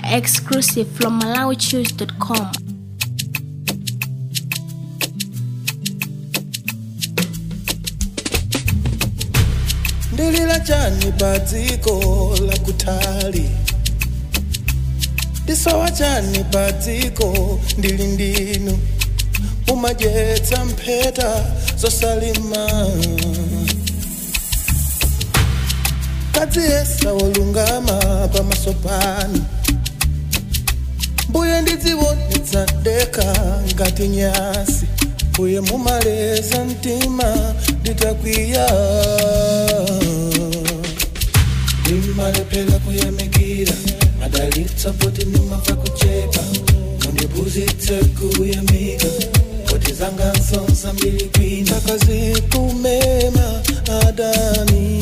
Exclusive from MalawiChoose.com. ndilila chani pa dziko la kutali ndisowa chani pa dziko ndili ndinu mumadyetsa mpheta zosalima kadziyesa wolungama pamaso panu mbuye ndidziwonetsa deka ngati nyasi mbuye mumaleza mtima nditakwiya ndimalephera kuyamikira madalitsa poti ndimava kuchepa mundiphunzitse kuyamika poti zanga nsonsa mbili kwina akazikumema adani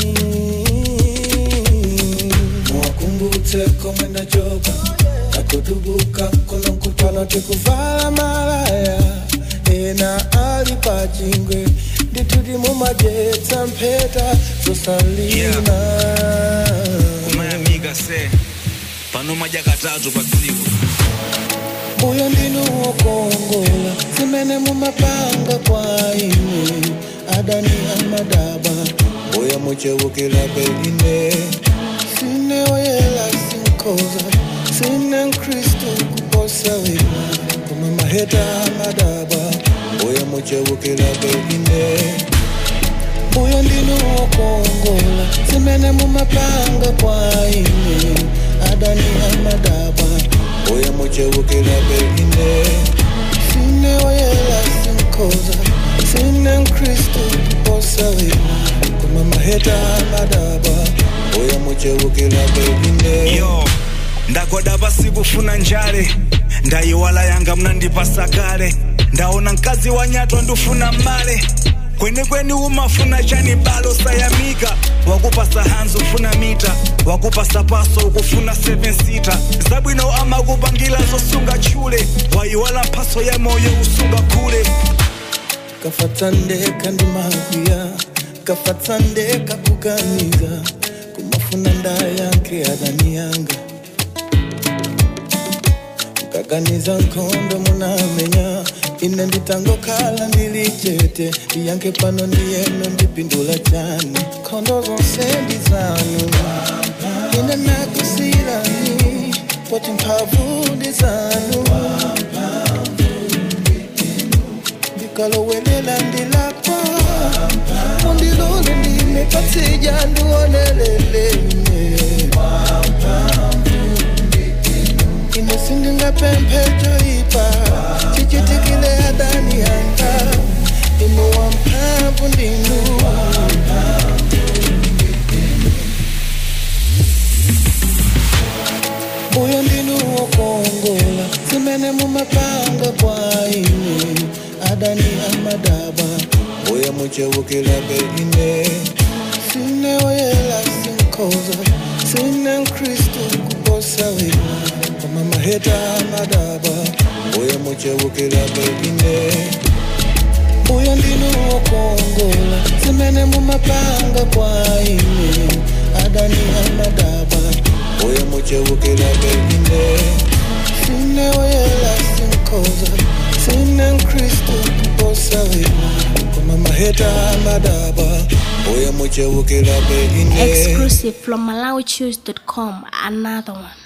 muwakumbutse komwe ndachoka kakutubuka kunonkupano tikuvala malaya ena ali pachingwe ndituti mumadyetsa mpheta zosalima kumayamika se pano madya katatu pa tsiku uyo ndinu wokongola zimene mumapanga kwa ine adani amadaba uyo muchewukira beline sine oyela sinkoza sine mkristu kuposa wina koma maheta amadaba uyo muchewukira beline uyo ndinu wokongola zimene mumapanga kwa ine adani amadaba uyo muchewukira beline sine oyela sinkoza sine mkristu kuposa wina koma maheta amadaba uyo muchewukira beline yo ndagoda pasi kufuna njale ndayiwala yanga mnandipasa kale ndaona mkazi wa nyato ndufuna male kwenikweni umafuna chani balo sayamika wakupasa hanzi ufuna mita wakupasa paso ukufuna 7 sita zabwino amakupangila zosunga chule wayiwala mphaso ya moyo usunga kule kafatsandeka ndi makwiya kafatsandeka kuganiza kumafuna ndayankhe adani yanga kaganiza nkhondo munamenya ine nditangokhala ndili chete ndiyankhe pano ndiyeno ndipindula chani nkhondo zonse ndi zanu ine nakusirani poti mphamvu ndi zanu ndikalowelela ndilakwa undilole ndimepatija ndiwonelelene ine sindingapemphejoipa chichitikile adani yanga inu wamphamvu ndinu uyo ndinu wokongola zimene mumapanga kwa ine adani amadaba uyo muchewukila beline sine oyela sinkoza sine mkristu kuposa wina koma maheta amadaba uyo muchewukila beline uyo ndinu wokongola zimene mumapanga kwa ine adani amadaba uyo muchewukila beline sine oyela sinkoza sine mkristu kuposa wina koma maheta amadaba uyo muchewukila beline Exclusive from MalawiChoose.com. Another one.